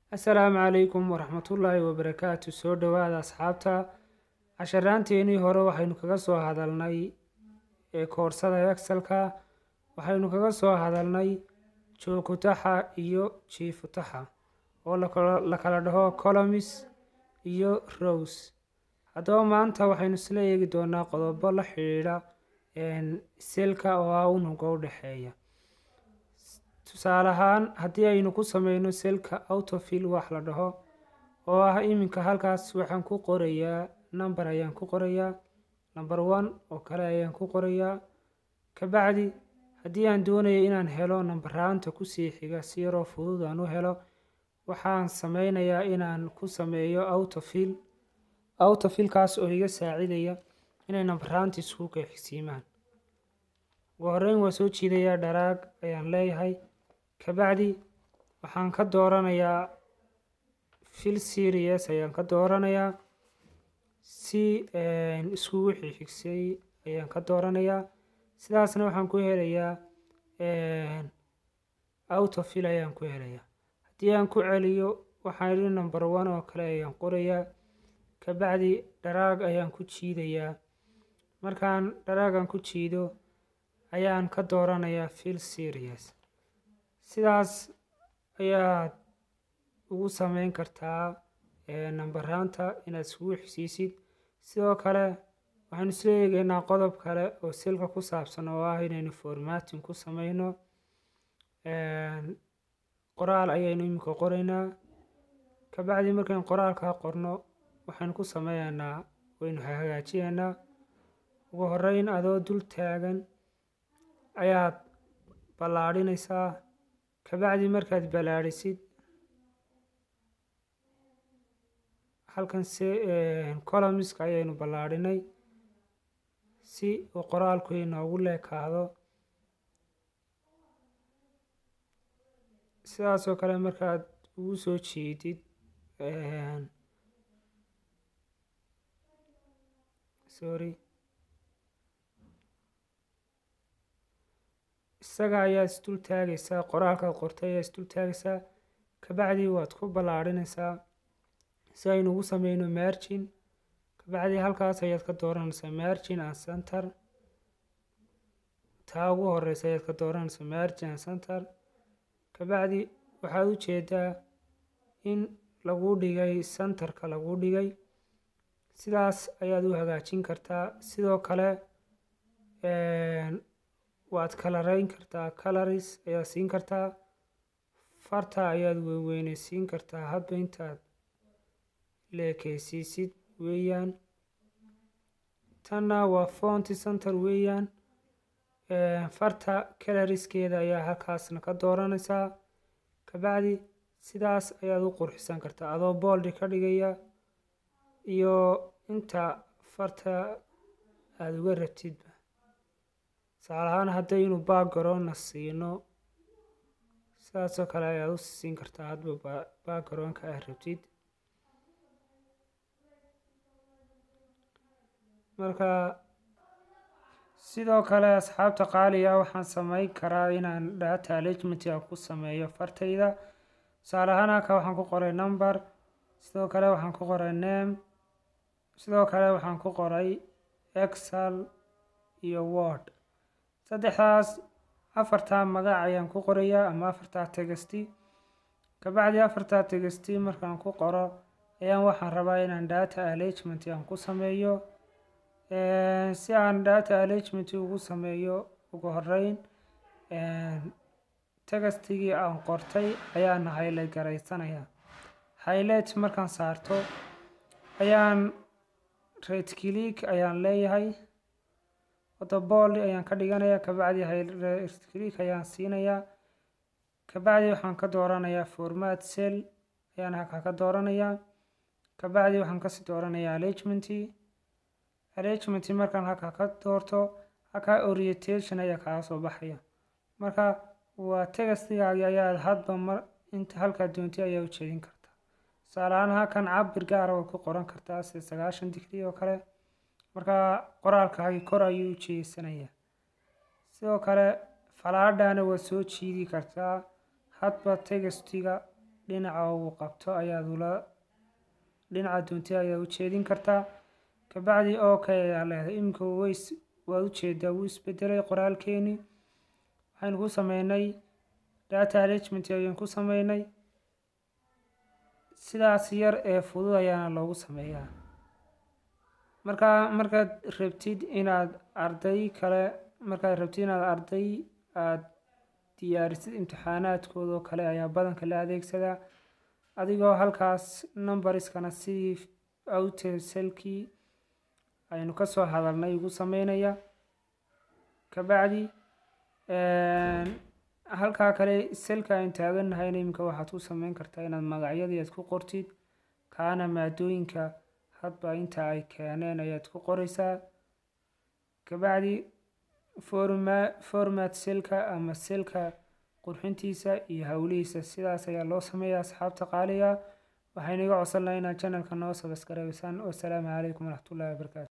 assalaamu calaykum waraxmatullaahi wabarakaatu soo dhowaada asxaabta casharaanteenii hore waxaynu kaga soo hadalnay ee koorsada excelka waxaynu kaga soo hadalnay joogutaxa iyo jiifutaxa oo la kala dhaho colomis iyo rows haddaba maanta waxaynu isla eegi doonaa qodobo la xidhiidha selka oo ah unuga u dhexeeya tusaale ahaan haddii aynu ku sameyno selka autofil wax la dhaho oo ah iminka halkaas waxaan ku qorayaa number ayaan ku qorayaa number one oo kale ayaan ku qorayaa kabacdi haddii aan doonayo inaan helo nambaraanta kusii xiga si yaroo fudud aan u helo waxaan sameynayaa inaan ku sameeyo autofil autofilkaas oo iga saacidaya inay nambaraanta isku qeexsiimaan ugu horeyn waa soo jiidayaa dharaag ayaan leeyahay kabacdi waxaan ka dooranayaa fil series ayaan ka dooranayaa si iskugu xixigsay ayaan ka dooranayaa sidaasna waxaan ku helayaa autofil ayaan ku helayaa haddii aan ku celiyo waxaan idhi number one oo kale ayaan qorayaa kabacdi dharaag ayaan ku jiidayaa markaan dharaagan ku jiido ayaan ka dooranayaa fil series sidaas ayaad ugu sameyn kartaa nambaraanta inaad iskugu xisiisid sidoo kale waxaynu isla eegeynaa qodob kale oo silka ku saabsan oo ah inaynu formatin ku sameyno qoraal ayaynu iminka qoreynaa kabacdi markaynu qoraalkaa qorno waxaynu ku sameyneynaa waynu hagaajineynaa ugu horeyn adoo dul taagan ayaad ballaadhinaysaa kabacdi markaad ballaadhisid halkan se colomiska ayaynu ballaadhinay si uu qoraalku inoogu leekaado sidaasoo kale markaad ugu soo jeedid sorry isaga ayaa isdul taagaysaa qoraalkaad qortay ayaa isdul taagaysaa kabacdi waad ku ballaadhinaysaa si aynu ugu sameyno margin kabacdi halkaas ayaad ka dooranaysaa margin and center taa ugu horeysa ayaad ka dooranaysaa margin and center kabacdi waxaad u jeedaa in lagu dhigay centerka lagu dhigay sidaas ayaad u hagaajin kartaa sidoo kale waad kalareyn kartaa coloris ayaad siin kartaa farta ayaad weynweyneysiin kartaa hadba intaad leekeysiisid weeyaan tanna waa fonty center weeyaan farta caloriskeeda ayaa halkaasna ka dooranaysaa kabacdi sidaas ayaad u qurxisan kartaa adoo booldi ka dhigaya iyo inta farta aada uga rabtidba tusaale ahaan haddaynu backgroundna siino sidaasoo kale ayaad u siin kartaa hadba backgroundka aad rabtid marka sidoo kale asxaabta qaaliga waxaan sameyn karaa inaan data arrangementiga ku sameeyo fartayda tusaale ahaan halka waxaan ku qoray number sidoo kale waxaan ku qoray name sidoo kale waxaan ku qoray excel iyo word saddexdaas afartaa magac ayaan ku qorayaa ama afartaa tegasti kabacdi afartaa tegasti markaan ku qoro ayaan waxaan rabaa inaan data arrangement aan ku sameeyo si aan data arrangement ugu sameeyo ugu horeyn tegastigii aan qortay ayaana highlight garaysanayaa highlight markaan saarto ayaan right click ayaan leeyahay wadabool ayaan ka dhiganayaa kabacdi right click ayaan siinayaa kabacdi waxaan ka dooranayaa format cell ayaan halkaa ka dooranayaa kabacdi waxaan kasii dooranayaa arrangementi arrangementi markaan halkaa ka doorto halkaa orientation ayaa kaga soo baxaya marka waa tegastigaagi ayaad hadba mar inta halkaa doontay ayaa u jeedin kartaa tusaale ahaan halkan cabir gaara way ku qoran kartaa sida sagaashan digrii oo kale marka qoraalkaagi kor ayuu u jeesanayaa sidoo kale falaadhana waa soo jiidi kartaa hadba tegastiga dhinaca uu qabto ayaad ula dhinaca doonti ayaad u jeedin kartaa kabacdi okay ayaa leedahay iminka ways waad ujeedaa wuu isbedelay qoraalkeeni waxaynu ku sameynay data arrangement ayaan ku sameynay sidaas yar ee fudud ayaana loogu sameeyaa markaa markaad rabtid inaad arday kale markaad rabtid inaad arday aada diyaarisid imtixaanaadkooda oo kale ayaa badanka la adeegsadaa adigoo halkaas numbariskana sidii outselkii aynu kasoo hadalnay ugu sameynaya kabacdi halkaa kale selka aynu taaganahayna iminka waxaad ku sameyn kartaa inaad magacyadii aad ku qortid kaana maadooyinka hadba inta ay keeneen ayaad ku qoreysaa kabacdi forma format selka ama selka qurxintiisa iyo howlihiisa sidaas ayaa loo sameeya asxaabta qaaliga waxaynu iga codsan lahaa inaad channelka noo sabasgareysaan wasalaamu calaykum waraxmatullahi wabarakatu